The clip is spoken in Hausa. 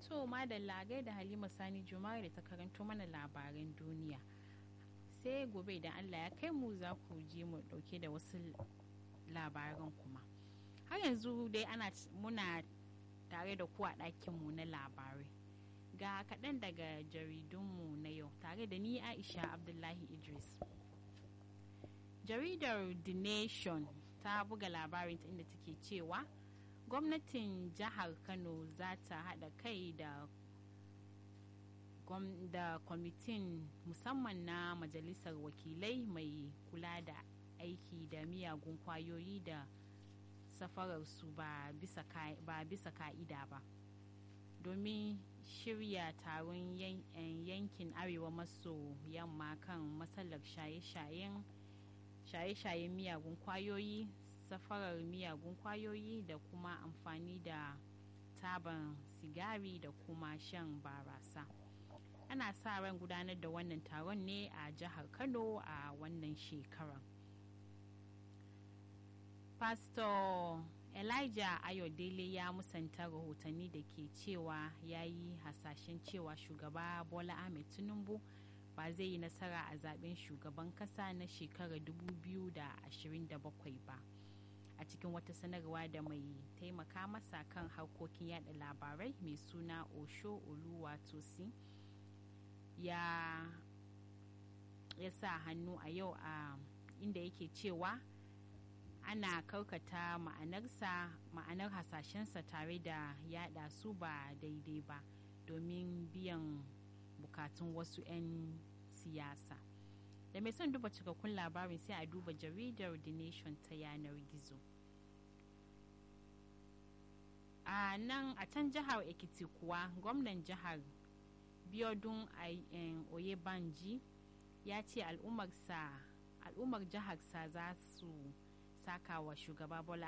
To madalla da Halima Sani Jumare da ta karanto mana labaran duniya. Sai gobe idan Allah ya kai mu za ku ji mu dauke da wasu labaran kuma. Har yanzu dai ana muna tare da ku a ɗakinmu na labarai. Ga kaɗan daga jaridunmu na yau tare da ni Aisha Abdullahi Idris. Jaridar The Nation ta buga labarin ta inda take cewa gwamnatin jihar kano za ta haɗa kai da da kwamitin musamman na majalisar wakilai mai kula da aiki da miyagun kwayoyi da safararsu ba bisa ka'ida ba domin shirya taron yankin arewa maso yamma kan matsalar shaye-shayen shaye-shayen miyagun kwayoyi safarar miyagun kwayoyi da kuma amfani da taban sigari da kuma shan barasa ana sa ran gudanar da wannan taron ne a jihar kano a wannan shekarar pastor elijah ayodele ya musanta rahotanni da ke cewa ya yi hasashen cewa shugaba bola ahmed tinubu ba zai yi nasara a zaben shugaban kasa na shekarar 2027 ba a cikin wata sanarwa da mai taimaka masa kan harkokin yada labarai mai suna osho oluwatosi ya ya sa hannu a yau a inda yake cewa ana karkata ma'anarsa ma'anar hasashensa tare da yada su ba daidai ba domin biyan bukatun wasu 'yan siyasa da mai son duba cikakkun labarin sai a duba jaridar the nation ta yanar gizo a nan a can jihar ekiti kuwa gwamnan jihar biodun oyebanji ya ce al'ummar jiharsa za su saka wa shugaba bola